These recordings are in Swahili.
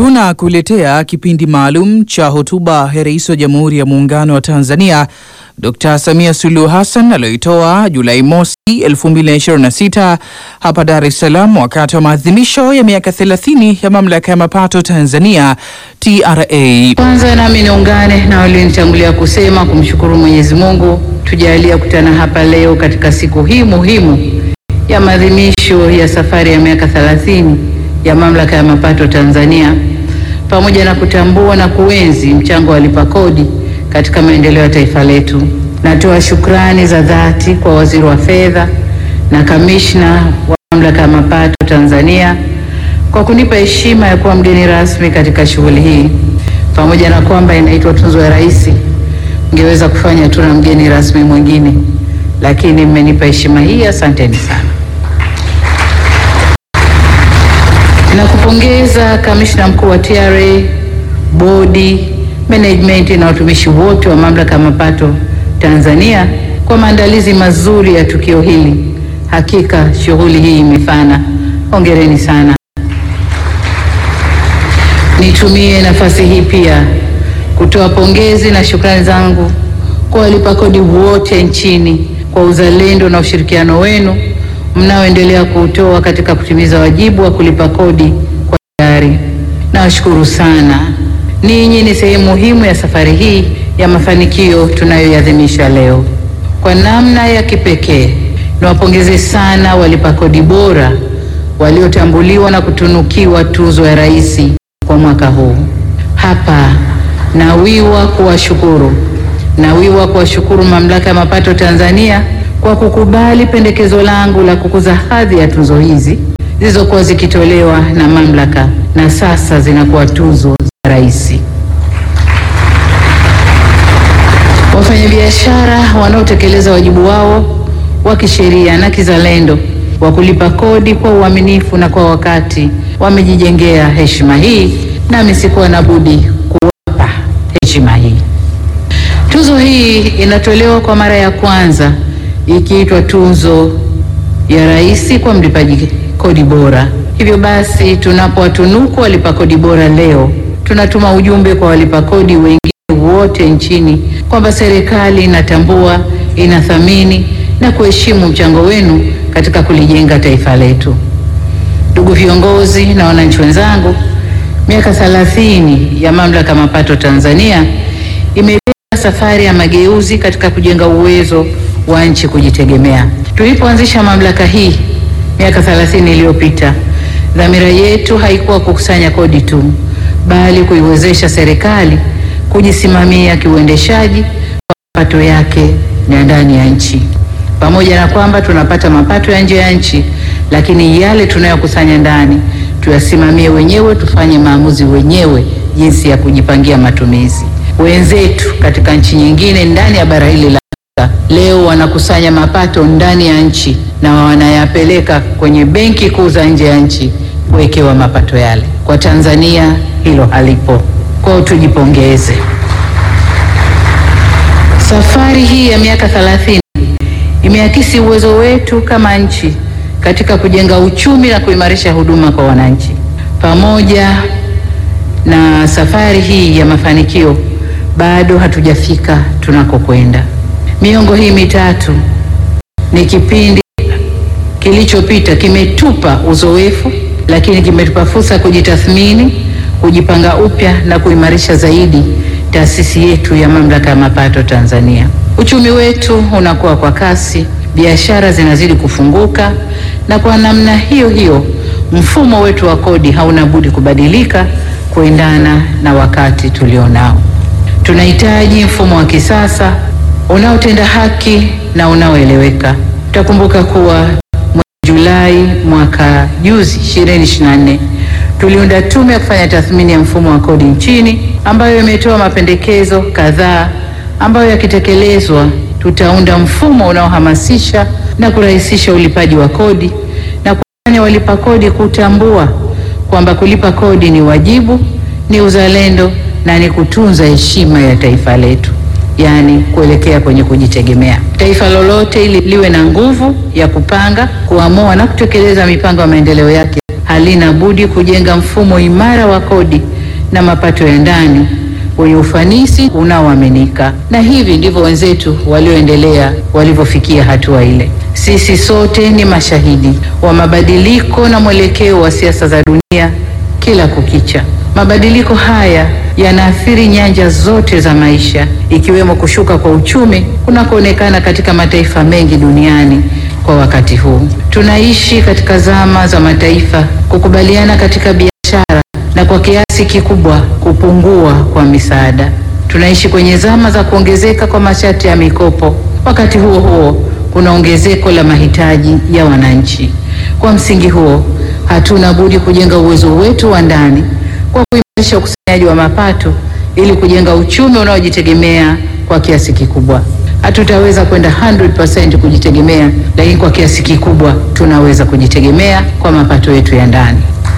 Tunakuletea kipindi maalum cha hotuba ya Rais wa Jamhuri ya Muungano wa Tanzania Dr. Samia Suluhu Hassan aliyoitoa Julai mosi 2026 hapa Dar es Salaam wakati wa maadhimisho ya miaka 30 ya Mamlaka ya Mapato Tanzania TRA. Kwanza nami niungane na walionitangulia kusema kumshukuru Mwenyezi Mungu tujalia kutana hapa leo katika siku hii muhimu ya maadhimisho ya safari ya miaka 30 ya Mamlaka ya Mapato Tanzania pamoja na kutambua na kuenzi mchango wa walipa kodi katika maendeleo ya taifa letu. Natoa shukrani za dhati kwa Waziri wa Fedha na Kamishna wa Mamlaka ya Mapato Tanzania kwa kunipa heshima ya kuwa mgeni rasmi katika shughuli hii. Pamoja na kwamba inaitwa Tuzo ya Rais, ngeweza kufanya tu na mgeni rasmi mwingine, lakini mmenipa heshima hii, asanteni sana. Nakupongeza Kamishna Mkuu wa TRA, bodi, management na watumishi wote wa Mamlaka ya Mapato Tanzania kwa maandalizi mazuri ya tukio hili. Hakika shughuli hii imefana. Hongereni sana. Nitumie nafasi hii pia kutoa pongezi na shukrani zangu kwa walipa kodi wote nchini kwa uzalendo na ushirikiano wenu mnaoendelea kuutoa katika kutimiza wajibu wa kulipa kodi kwa hiari. Nawashukuru sana. Ninyi ni sehemu muhimu ya safari hii ya mafanikio tunayoiadhimisha leo. Kwa namna ya kipekee, niwapongeze sana walipa kodi bora waliotambuliwa na kutunukiwa Tuzo ya Rais kwa mwaka huu. Hapa nawiwa kuwashukuru, nawiwa kuwashukuru Mamlaka ya Mapato Tanzania kwa kukubali pendekezo langu la kukuza hadhi ya tuzo hizi zilizokuwa zikitolewa na mamlaka na sasa zinakuwa tuzo za rais. Wafanyabiashara wanaotekeleza wajibu wao wa kisheria na kizalendo wa kulipa kodi kwa uaminifu na kwa wakati wamejijengea heshima hii, nami sikuwa na budi kuwapa heshima hii. Tuzo hii inatolewa kwa mara ya kwanza ikiitwa Tuzo ya Rais kwa mlipaji kodi bora. Hivyo basi, tunapowatunuku walipa kodi bora leo, tunatuma ujumbe kwa walipa kodi wengine wote nchini kwamba serikali inatambua, inathamini na kuheshimu mchango wenu katika kulijenga taifa letu. Ndugu viongozi na wananchi wenzangu, miaka 30 ya Mamlaka ya Mapato Tanzania imebeba safari ya mageuzi katika kujenga uwezo wa nchi kujitegemea. Tulipoanzisha mamlaka hii miaka 30 iliyopita, dhamira yetu haikuwa kukusanya kodi tu, bali kuiwezesha serikali kujisimamia kiuendeshaji kwa mapato yake ya ndani ya nchi. Pamoja na kwamba tunapata mapato ya nje ya nchi, lakini yale tunayokusanya ndani tuyasimamie wenyewe, tufanye maamuzi wenyewe jinsi ya kujipangia matumizi. Wenzetu katika nchi nyingine ndani ya bara hili la leo wanakusanya mapato ndani ya nchi na wanayapeleka kwenye benki kuu za nje ya nchi kuwekewa mapato yale. Kwa Tanzania hilo halipo. Kwao tujipongeze. Safari hii ya miaka 30 imeakisi uwezo wetu kama nchi katika kujenga uchumi na kuimarisha huduma kwa wananchi. Pamoja na safari hii ya mafanikio, bado hatujafika tunakokwenda. Miongo hii mitatu ni kipindi kilichopita, kimetupa uzoefu, lakini kimetupa fursa ya kujitathmini, kujipanga upya na kuimarisha zaidi taasisi yetu ya Mamlaka ya Mapato Tanzania. Uchumi wetu unakuwa kwa kasi, biashara zinazidi kufunguka, na kwa namna hiyo hiyo mfumo wetu wa kodi hauna budi kubadilika kuendana na wakati tulionao. Tunahitaji mfumo wa kisasa unaotenda haki na unaoeleweka. Tutakumbuka kuwa mwezi Julai mwaka juzi 2024 tuliunda tume ya kufanya tathmini ya mfumo wa kodi nchini ambayo imetoa mapendekezo kadhaa ambayo yakitekelezwa tutaunda mfumo unaohamasisha na kurahisisha ulipaji wa kodi na kufanya walipa kodi kutambua kwamba kulipa kodi ni wajibu, ni uzalendo na ni kutunza heshima ya taifa letu. Yaani kuelekea kwenye kujitegemea. Taifa lolote ili liwe na nguvu ya kupanga, kuamua na kutekeleza mipango ya maendeleo yake halina budi kujenga mfumo imara wa kodi na mapato ya ndani wenye ufanisi unaoaminika, na hivi ndivyo wenzetu walioendelea walivyofikia hatua ile. Sisi sote ni mashahidi wa mabadiliko na mwelekeo wa siasa za dunia kila kukicha. Mabadiliko haya yanaathiri nyanja zote za maisha, ikiwemo kushuka kwa uchumi kunakoonekana katika mataifa mengi duniani kwa wakati huu. Tunaishi katika zama za mataifa kukubaliana katika biashara na kwa kiasi kikubwa kupungua kwa misaada. Tunaishi kwenye zama za kuongezeka kwa masharti ya mikopo. Wakati huo huo, kuna ongezeko la mahitaji ya wananchi. Kwa msingi huo, hatuna budi kujenga uwezo wetu wa ndani kwa kuimarisha ukusanyaji wa mapato ili kujenga uchumi unaojitegemea kwa kiasi kikubwa. Hatutaweza kwenda 100% kujitegemea, lakini kwa kiasi kikubwa tunaweza kujitegemea kwa mapato yetu ya ndani.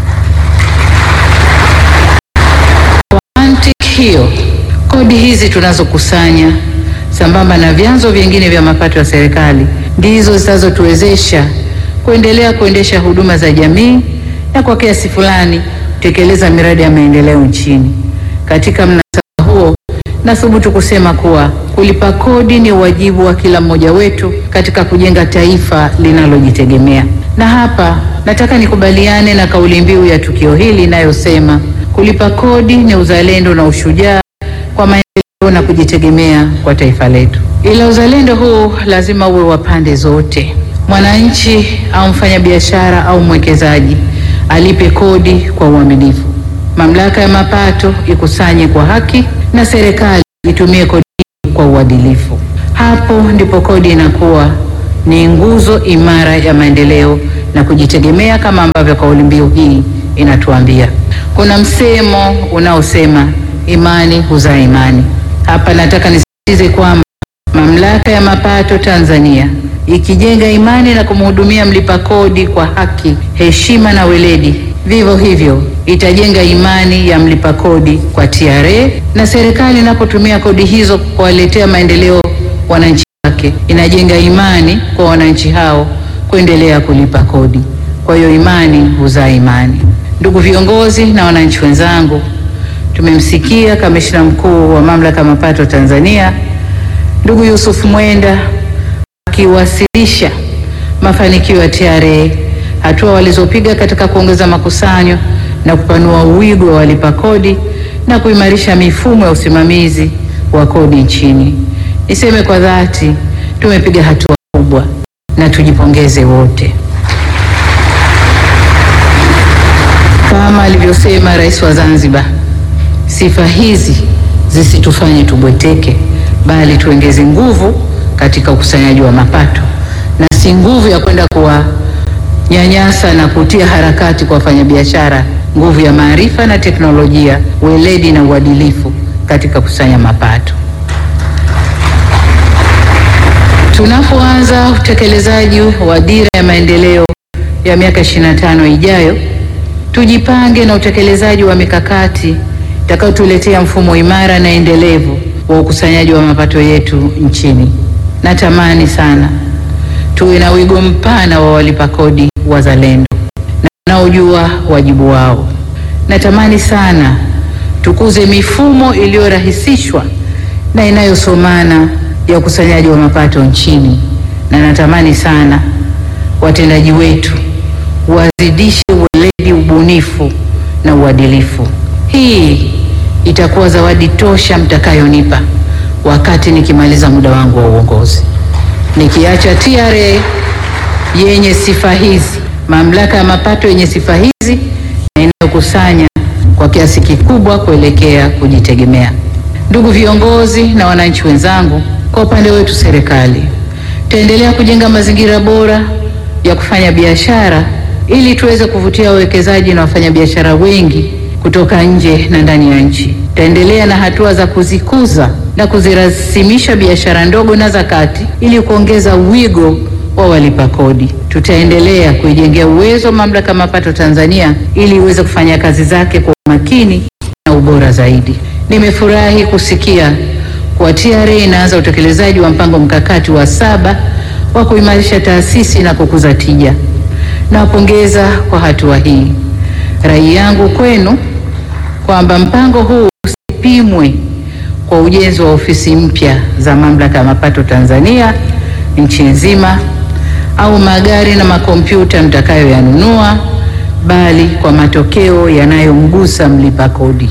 Kwa mantiki hiyo, kodi hizi tunazokusanya sambamba na vyanzo vingine vya mapato ya serikali ndizo zitazotuwezesha kuendelea kuendesha huduma za jamii na kwa kiasi fulani kutekeleza miradi ya maendeleo nchini. Katika mnasaba huo, nathubutu kusema kuwa kulipa kodi ni wajibu wa kila mmoja wetu katika kujenga taifa linalojitegemea. Na hapa nataka nikubaliane na kauli mbiu ya tukio hili inayosema kulipa kodi ni uzalendo na ushujaa kwa maendeleo na kujitegemea kwa taifa letu. Ila uzalendo huu lazima uwe wa pande zote. Mwananchi au mfanyabiashara au mwekezaji alipe kodi kwa uaminifu, mamlaka ya mapato ikusanye kwa haki, na serikali itumie kodi kwa uadilifu. Hapo ndipo kodi inakuwa ni nguzo imara ya maendeleo na kujitegemea, kama ambavyo kauli mbiu hii inatuambia. Kuna msemo unaosema imani huzaa imani. Hapa nataka nisisitize kwamba mamlaka ya mapato Tanzania ikijenga imani na kumhudumia mlipa kodi kwa haki, heshima na weledi, vivyo hivyo itajenga imani ya mlipa kodi kwa TRA, na serikali inapotumia kodi hizo kuwaletea maendeleo wananchi wake, inajenga imani kwa wananchi hao kuendelea kulipa kodi. Kwa hiyo imani huzaa imani. Ndugu viongozi na wananchi wenzangu, tumemsikia kamishna mkuu wa mamlaka ya mapato Tanzania ndugu Yusuf Mwenda akiwasilisha mafanikio ya TRA, hatua walizopiga katika kuongeza makusanyo na kupanua wigo wa walipa kodi na kuimarisha mifumo ya usimamizi wa kodi nchini. Niseme kwa dhati, tumepiga hatua kubwa na tujipongeze wote. Kama alivyosema Rais wa Zanzibar, sifa hizi zisitufanye tubweteke, bali tuongeze nguvu katika ukusanyaji wa mapato na si nguvu ya kwenda kuwanyanyasa na kutia harakati kwa wafanyabiashara, nguvu ya maarifa na teknolojia, weledi na uadilifu katika kusanya mapato. Tunapoanza utekelezaji wa dira ya maendeleo ya miaka 25 ijayo, tujipange na utekelezaji wa mikakati itakayotuletea mfumo imara na endelevu wa ukusanyaji wa mapato yetu nchini. Natamani sana tuwe na wigo mpana wa walipa kodi wazalendo na wanaojua wajibu wao. Natamani sana tukuze mifumo iliyorahisishwa na inayosomana ya ukusanyaji wa mapato nchini, na natamani sana watendaji wetu wazidishe weledi, ubunifu na uadilifu. Hii itakuwa zawadi tosha mtakayonipa wakati nikimaliza muda wangu wa uongozi, nikiacha TRA yenye sifa hizi, mamlaka ya mapato yenye sifa hizi na inayokusanya kwa kiasi kikubwa kuelekea kujitegemea. Ndugu viongozi na wananchi wenzangu, kwa upande wetu serikali tutaendelea kujenga mazingira bora ya kufanya biashara ili tuweze kuvutia wawekezaji na wafanyabiashara wengi kutoka nje na ndani ya nchi. Tutaendelea na hatua za kuzikuza na kuzirasimisha biashara ndogo na za kati ili kuongeza wigo wa walipa kodi. Tutaendelea kuijengea uwezo mamlaka ya mapato Tanzania ili iweze kufanya kazi zake kwa umakini na ubora zaidi. Nimefurahi kusikia kuwa TRA inaanza utekelezaji wa mpango mkakati wa saba wa kuimarisha taasisi na kukuza tija. Nawapongeza kwa hatua hii. Rai yangu kwenu kwamba mpango huu usipimwe kwa ujenzi wa ofisi mpya za Mamlaka ya Mapato Tanzania nchi nzima au magari na makompyuta mtakayoyanunua, bali kwa matokeo yanayomgusa mlipa kodi.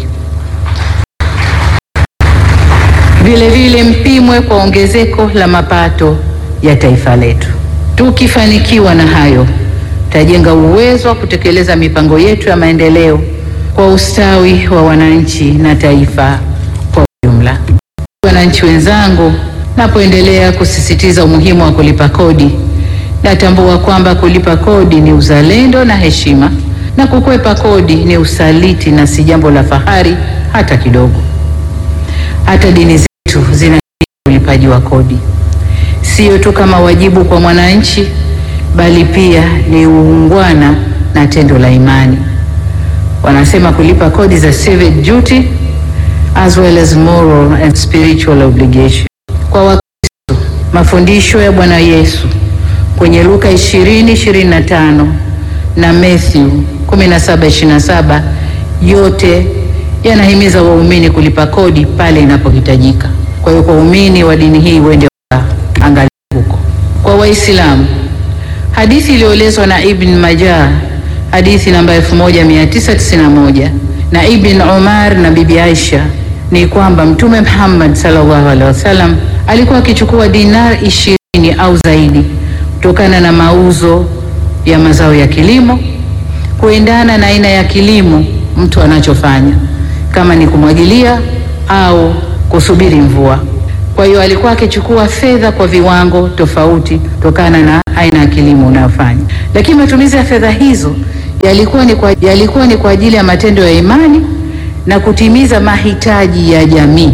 Vile vile mpimwe kwa ongezeko la mapato ya taifa letu. Tukifanikiwa na hayo, tutajenga uwezo wa kutekeleza mipango yetu ya maendeleo kwa ustawi wa wananchi na taifa kwa ujumla. Wananchi wenzangu, napoendelea kusisitiza umuhimu wa kulipa kodi, natambua kwamba kulipa kodi ni uzalendo na heshima, na kukwepa kodi ni usaliti na si jambo la fahari hata kidogo. Hata dini zetu zina ulipaji wa kodi, sio tu kama wajibu kwa mwananchi, bali pia ni uungwana na tendo la imani. Wanasema kulipa kodi za civic duty as well as moral and spiritual obligation. Kwa Wakristo, mafundisho ya Bwana Yesu kwenye Luka 20:25 na Matthew 17:27 yote yanahimiza waumini kulipa kodi pale inapohitajika. Kwa hiyo kwa waumini wa dini hii wende angalia huko. Kwa Waislamu, hadithi iliyoelezwa na Ibn Majah, hadithi namba 1991 na Ibn Umar na Bibi Aisha ni kwamba Mtume Muhammad sallallahu alaihi wasallam alikuwa akichukua dinar ishirini au zaidi kutokana na mauzo ya mazao ya kilimo kuendana na aina ya kilimo mtu anachofanya kama ni kumwagilia au kusubiri mvua. Kwa hiyo alikuwa akichukua fedha kwa viwango tofauti kutokana na aina ya kilimo unayofanya, lakini matumizi ya fedha hizo yalikuwa ni kwa, yalikuwa ni kwa ajili ya matendo ya imani na kutimiza mahitaji ya jamii.